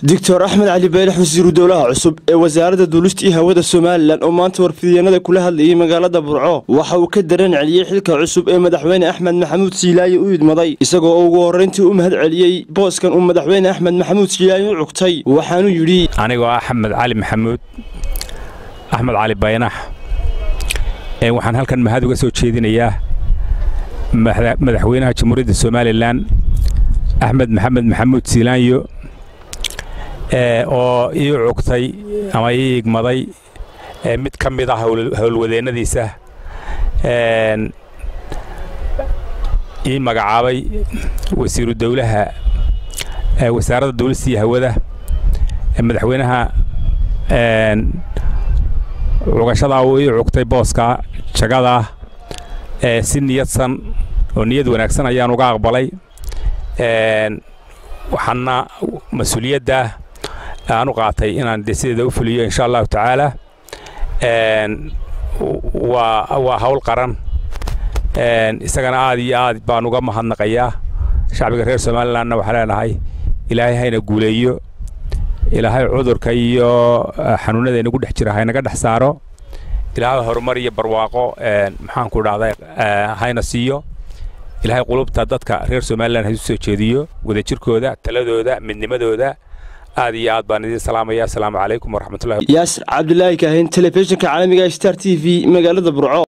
doctor axmed cali beelex wasiiru dowlaha cusub ee wasaaradda duulista iyo hawada somalilan oo maanta warfidyanada kula hadlayay magaalada burco waxa uu ka dareen celiyey xilka cusub ee madaxweyne axmed maxamuud siilaaye u idmaday isagoo ugu horrayntii u mahad celiyey booskan uu madaxweyne axmed maxamuud siilaaye u cugtay waxaanuu yidhi anigoo axmed cali maxamuud axmed cali baynax waxaan halkan mahad uga soo jeedinayaa madaxweynaha jamhuuriyadda somalilan axmed maxamed maxamuud siilaanyo oo ii cugtay ama ii igmaday mid ka mid ah howlwadeennadiisa ii magacaabay wasiiru dowlaha wasaaradda duulista iyo hawada madaxweynaha cugashadaa uu ii cugtay booska jagadaa si niyadsan oo niyad wanaagsan ayaan uga aqbalay waxaana mas-uuliyadda aan u qaatay inaan de sideeda u fuliyo insha allahu tacaala waa waa hawl qaran isagana aad iyo aad baan uga mahadnaqayaa shacbiga reer somalilanna waxaa leenahay ilaahay hayna guuleeyo ilaahay cudurka iyo xanuunada inagu dhex jira haynaga dhex saaro ilaahay horumar iyo barwaaqo maxaanku dhahday hayna siiyo ilaahay qulubta dadka reer somalilan ha isu soo jeediyo wadajirkooda taladooda midnimadooda aad iyo aad baan idiin salaamaya asalaamu calaykum waraxmatullahi yaasir cabdilaahi kaahin telefishinka caalamiga star t v magaalada burco